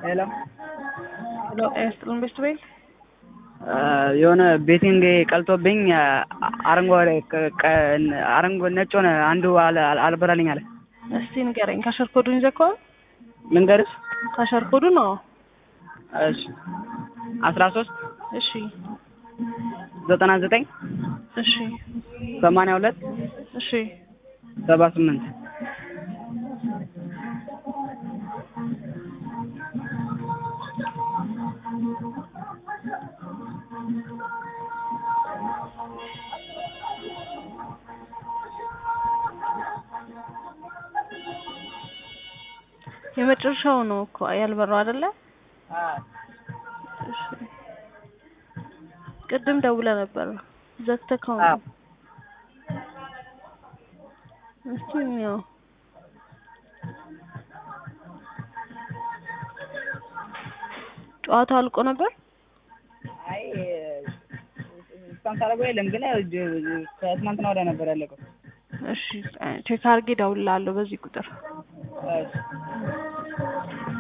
ሄሎ ሄሎ ኤስትልን ቤስት ቤል የሆነ ቤቲንግ ቀልጦብኝ አረንጓዴ አረንጓዴ ነጭ ሆነ አንዱ አልበራልኝ አለ። እስቲ ንገረኝ። ካሸር ኮዱን ይዘህ ከሆነ ልንገርሽ? ካሸር ኮዱ ነው። እሺ አስራ ሶስት እሺ ዘጠና ዘጠኝ እሺ ሰማንያ ሁለት እሺ ሰባ ስምንት የመጨረሻው ነው እኮ ያልበራው አይደለ? እሺ ቅድም ደውለህ ነበር ዘግተኸው ነው። እስቲ እንየው። ጨዋታው አልቆ ነበር። አይ እስካሁን ሳደርገው የለም ግን ከትናንትና ወዲያ ነበር ያለቀው። እሺ ቼክ አድርጌ እደውልልሃለሁ በዚህ ቁጥር እሺ